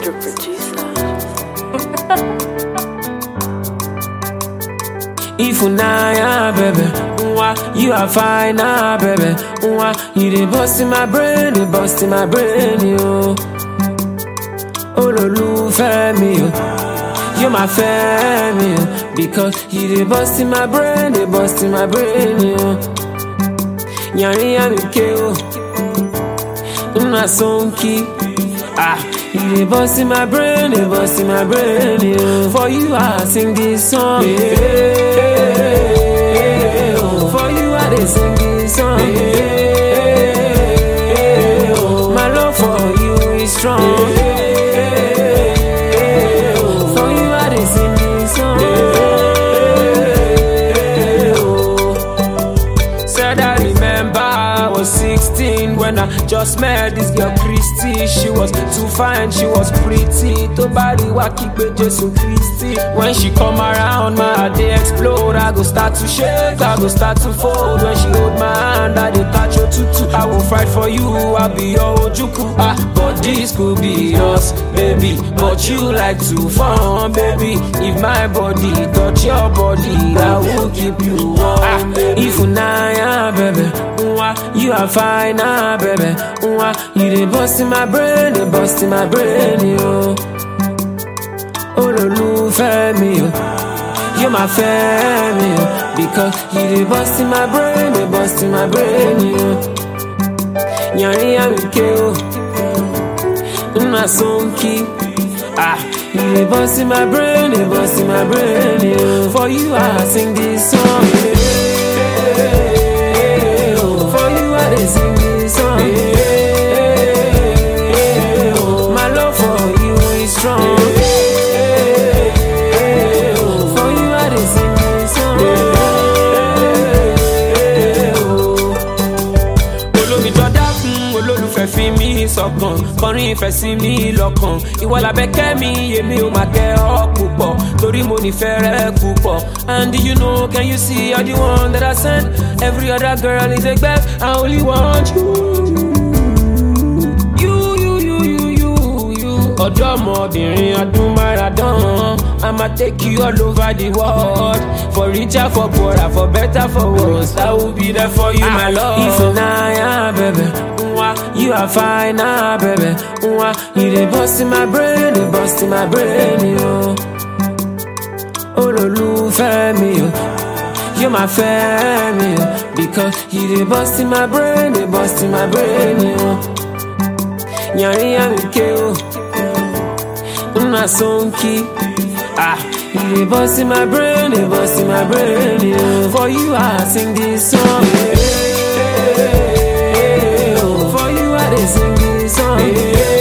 Mr. Producer. If you nah, baby, mwah, you are fine, ah, baby, mwah, you dey bust in my brain, dey bust in my brain, yo. Olólùfẹ́ mi, yo. You my family, yo. because you dey bust in my brain, dey bust in my brain, yo. Yanrin yanrin ke, yo. Una sonki, ah. You dey bust in my brain, dey bust in my brain, yo. For you, I sing this song, yeah. Oh, For you, I dey sing this song, yeah. Oh, My love for you is strong, yeah. Oh, For you, I dey sing this song, yeah. Oh. Said I remember I was 16 when I just met this girl Christy. She was too fine, she was pretty. To body wa kígbe Jésù Christy. When she come around, my heart dey explode. I go start to shake, I go start to fold. When she hold my hand, I dey catch your tutu. I will fight for you, I'll be your ojuku. Ah, but this could be us, baby. But you like to fun, baby. If my body touch your body, I will keep you warm. Ah, if you nah, baby, mwah, you are fine, ah, baby, mwah, you dey bust in my brain, dey bust in my brain, yo. Olólùfẹ́ mi, yo. You my family, yo. because you dey bust in my brain, dey bust in my brain, yo. Yanrin yanrin ke, yo. Una sonki, ah. You dey bust in my brain, dey bust in my brain, yo. For you, I sing this song, yeah. Oh, For you, I dey sing this song, yeah. Oh, My love for you is strong, yeah. Oh, For you, I dey sing this song, yeah. Oh olómi jọdá fún olólùfẹ́ fi mí sọ̀kan kọrin ìfẹ́ sí mi lọ́kàn ìwọ làbẹ́kẹ́ mi èmi ò máa kẹ́ ọ púpọ̀ torí mo nífẹ̀ẹ́ rẹ púpọ̀ and you know can you see all the one that I send every other girl is a gbẹ́ I only want you. You, you, you, you, you, you. ọ̀dọ́mọbìnrin ọdún máràdán I ma take you all over the world for richer for poorer for better for worse I will be there for you my love. If you nah, baby, mwah, you are fine, ah, baby, mwah, you dey bust in my brain, dey bust in my brain, yo. Olólùfẹ́ mi, yo. You my family, yo. because you dey bust in my brain, dey bust in my brain, yo. Yanrin yanrin ke, yo. Una sonki, ah. You dey bust in my brain, dey bust in my brain, yo. For you, I sing this song, yeah. Oh, For you, I dey sing this song, yeah.